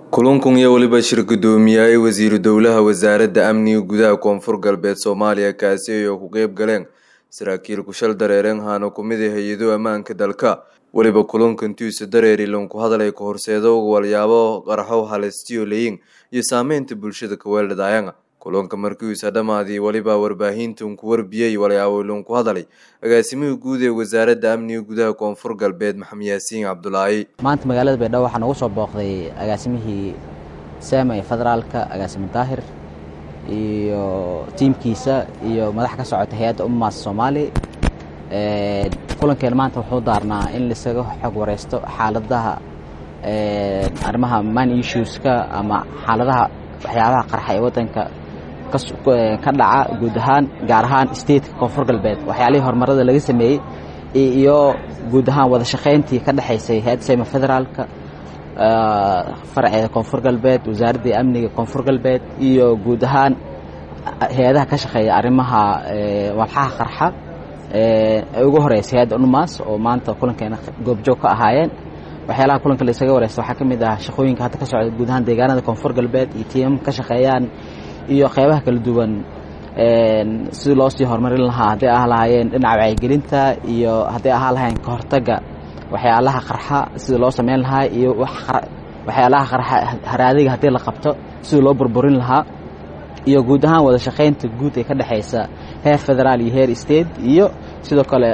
kulankan iyo weliba shir gudoomiyahay wasiiru dowlaha wasaaradda amniga gudaha koonfur galbeed soomaaliya kaasi ay ku qeyb galeen saraakiil kushal dareereen haana kumid a hay-ado ammaanka dalka weliba kulankantiisa dareeri lanku hadalay ka horseedo walyaabo qarxo halistiyo leyin iyo saameynta bulshada kaweeldhadaayanga kulanka markiisa dhammaadii weliba warbaahintan ku warbiyey walyaabo lanku hadalay agaasimihii guud ee wasaaradda amniga gudaha koonfur galbeed maxamed yaasiin cabdulaahi maanta magaalada baydhabo waxaa noogu soo booqday agaasimihii saama ee federaalka agaasime daahir iyo tiimkiisa iyo madax ka socota hay-adda ummaas soomaali kulankeen maanta wuxuu daarnaa in laisaga xog wareysto xaaladaha arrimaha man issueska ama xaaladaha waxyaabaha qarxa ee waddanka ka dhaca guud ahaan gaar ahaan stateka koonfur galbeed waxyaalihii horumarada laga sameeyey iyo guud ahaan wada shaqayntii ka dhexaysay hay-adda sayma federaalka faraceeda koonfur galbeed wasaaraddii amniga koonfur galbeed iyo guud ahaan hay-adaha ka shaqeeya arrimaha walxaha qarxa ee ugu horeysa hay-adda unmas oo maanta kulankeena goobjoog ka ahaayeen waxyaalaha kulanka la isaga wareysta waxaa ka mid ah shaqooyinka hadda ka socda guud ahaan deegaanada koonfur galbeed iyo tiimam ka shaqeeyaan iyo qeybaha kala duwan sidii loo sii horumarin lahaa hadday ah lahaayeen dhinaca wacyigelinta iyo hadday ahaa lahaayeen ka hortagga waxyaalaha qarxa sidii loo sameyn lahaa iyo waxyaalaha qarxa haraadiga haddii la qabto sidii loo burburin lahaa iyo guud ahaan wada shaqaynta guud ee ka dhexaysa heer federaal iyo heer state iyo sidoo kale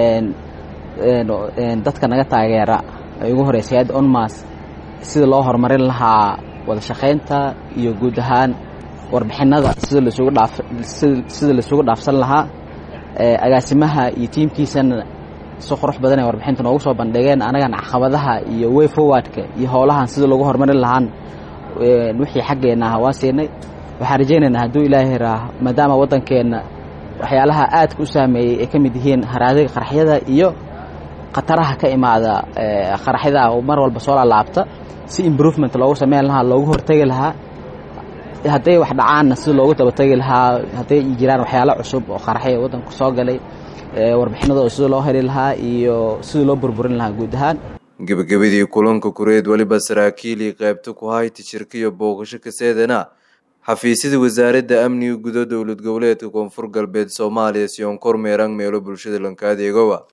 dadka naga taageera ay ugu horeysa hay-adda onmas sidii loo horumarin lahaa wada shaqaynta iyo guud ahaan warbixinada sida lasugu dhaaf sida laisugu dhaafsan lahaa agaasimaha iyo tiimkiisana si qurux badan ay warbixinta noogu soo bandhigeen anagana caqabadaha iyo way forwardka iyo howlahan sida lagu horumarin lahaan wixii xaggeenna ah waa siinay waxaan rajaynaynaa hadduu ilaahay raa maadaama waddankeenna waxyaalaha aadka u saameeyey ay ka mid yihiin haraadiga qaraxyada iyo khataraha ka imaada qaraxyada mar walba soo laalaabta si improvement loogu sameyn lahaa loogu hortegi lahaa hadday wax dhacaanna sida loogu dabategi lahaa hadday jiraan waxyaalo cusub oo qaraxya waddanku soo galay warbixinada sida loo heli lahaa iyo sida loo burburin lahaa guud ahaan gebagabadii kulanka kureed weliba saraakiilii qaybta ku hayta shirka iyo booqasho kaseedana xafiisyada wasaaradda amniga gudo dowlad goboleedka koonfur galbeed soomaaliya siyoon kormeerang meelo bulshada lanka adeegowa